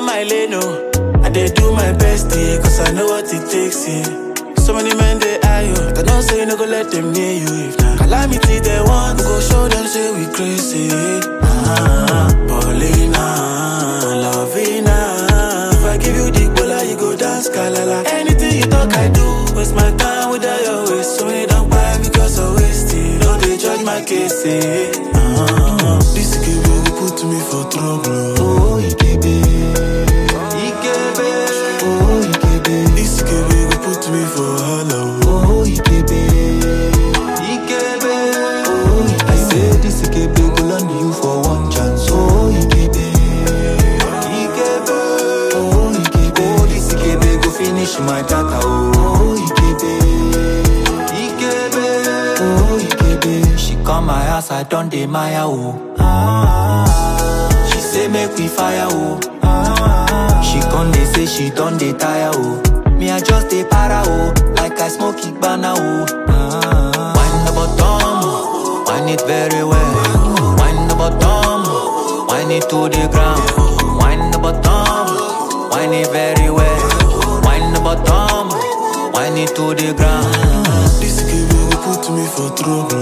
on my lane, oh. I dey do my best, yeah, cause I know what it takes, yeah. So many men they eye you, but I don't say no go let them near you. If na calamity they want, we go show them say we crazy. Ah, Paulina, Lovina. If I give you the bola, you go dance kalala. Anything you talk, I do. Waste my time without your waste. So many don't buy because I waste it. Don't they judge my case, eh? Ah, this give you put me for trouble. Oh, Ikebe. Ikebe. Oh, Ikebe. This give you put me for hello. Oh, Ikebe. Ikebe. Oh, Ikebe. I say this Ikebe go land you for one chance. Oh, Ikebe. Ikebe. Oh, Ikebe. Oh, this Ikebe go finish my data. Oh, Ikebe. Ikebe. Oh, Ikebe. She come my house, I done dey Maya. Oh. Ah. She say make we fire. Oh. Ah. She come dey say she done dey tire. Oh. Me I just dey para. Oh. Like I smoke Igbana. Oh. Ah. Wind the bottom, wind it very well. Wind the bottom, wind it to the ground. Wind the bottom, wind it very well. Wind the bottom, wind it to the ground. This give you put me for trouble.